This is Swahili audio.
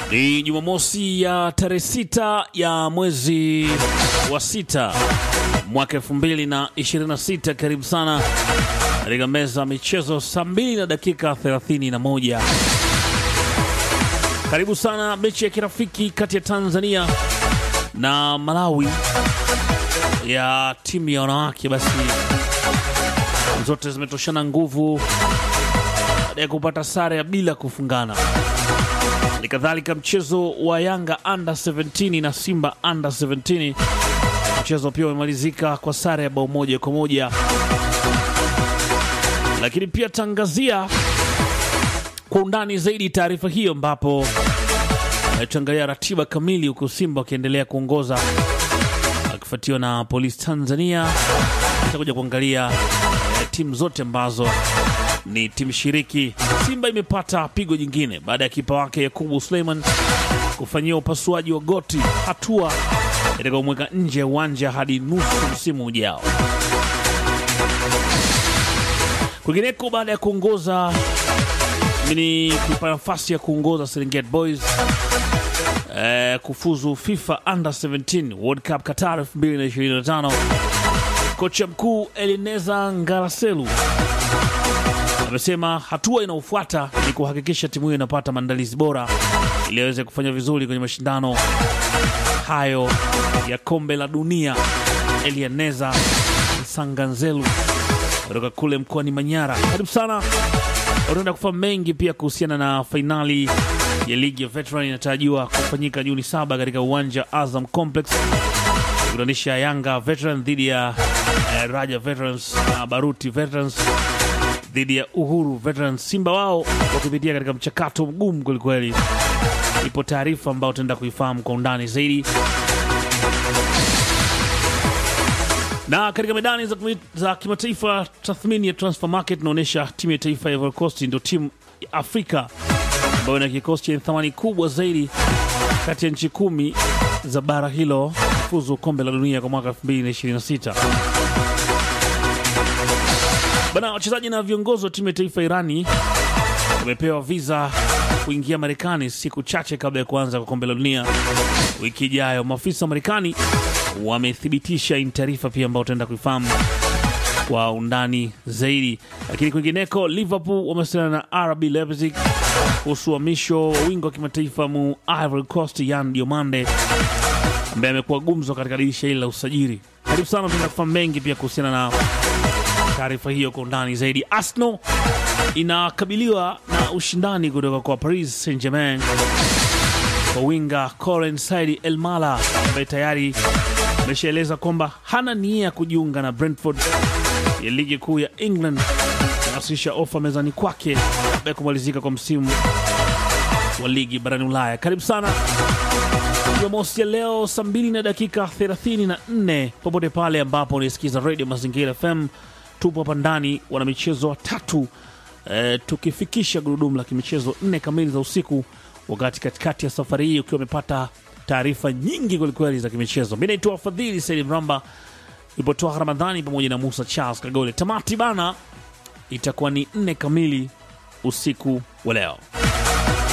Ni Jumamosi ya tarehe sita ya mwezi wa sita mwaka elfu mbili na ishirini na sita. Karibu sana katika meza ya michezo, saa mbili na dakika thelathini na moja. Karibu sana mechi ya kirafiki kati ya Tanzania na Malawi ya timu ya wanawake, basi zote zimetoshana nguvu baada ya kupata sare ya bila kufungana. Halikadhalika mchezo wa Yanga under 17 na Simba under 17, mchezo pia umemalizika kwa sare ya bao moja kwa moja. Lakini pia tangazia kwa undani zaidi taarifa hiyo, ambapo tuangalia ratiba kamili, huku Simba wakiendelea kuongoza akifuatiwa na Polisi Tanzania. Tutakuja kuangalia eh, timu zote ambazo ni timu shiriki. Simba imepata pigo jingine baada ya kipa wake Yakubu Suleiman kufanyia upasuaji wa goti, hatua itakaomweka nje ya uwanja hadi nusu msimu ujao. Kwingineko, baada ya kuongoza ni kuipa nafasi ya kuongoza Serengeti Boys eh, kufuzu FIFA Under 17 World Cup Qatar 2025, kocha mkuu Elineza Ngaraselu amesema hatua inayofuata ni kuhakikisha timu hiyo inapata maandalizi bora ili aweze kufanya vizuri kwenye mashindano hayo ya kombe la dunia. Elianeza Sanganzelu kutoka kule mkoani Manyara, karibu sana. Utaenda kufahamu mengi pia kuhusiana na fainali ya ligi ya veteran inatarajiwa kufanyika Juni saba katika uwanja Azam Complex kukutanisha Yanga Veteran dhidi ya eh, Raja Veterans na Baruti Veterans dhidi ya Uhuru Veterans. Simba wao wakipitia katika mchakato mgumu kwelikweli. Ipo taarifa ambayo utaenda kuifahamu kwa undani zaidi. Na katika medani za, za kimataifa, tathmini ya transfer market inaonyesha timu ya taifa ya Ivory Coast ndio timu ya Afrika ambayo ina kikosi chenye thamani kubwa zaidi kati ya nchi kumi za bara hilo kufuzu kombe la dunia kwa mwaka 2026. Bana, wachezaji na viongozi wa timu ya taifa Irani wamepewa visa kuingia Marekani siku chache kabla ya kuanza kwa kombe la dunia wiki ijayo. Maafisa wa Marekani wamethibitisha hii taarifa pia ambayo utaenda kuifahamu kwa undani zaidi. Lakini kwingineko, Liverpool wamewasiliana na RB Leipzig kuhusu uhamisho wa wingo wa kimataifa mu Ivory Coast Yan Diomande ambaye amekuwa gumzo katika dirisha hili la usajili. Karibu sana, tunaenda kufahamu mengi pia kuhusiana na taarifa hiyo kwa undani zaidi. Arsenal inakabiliwa na ushindani kutoka kwa Paris Saint Germain kwa winga Coren Saidi El Mala ambaye tayari ameshaeleza kwamba hana nia ya kujiunga na Brentford ya ligi kuu ya England, anawasilisha ofa mezani kwake baada ya kumalizika kwa msimu wa ligi barani Ulaya. Karibu sana Jumamosi ya leo saa mbili na dakika 34 popote pale ambapo unaisikiza Radio Mazingira FM. Tupo hapa ndani wana michezo watatu e, tukifikisha gurudumu la kimichezo nne kamili za usiku, wakati katikati ya safari hii ukiwa umepata taarifa nyingi kwelikweli za kimichezo. Mi naitwa Fadhili Saidi Mramba, ipotoa Ramadhani pamoja na Musa Charles Kagole. Tamati bana itakuwa ni nne kamili usiku wa leo.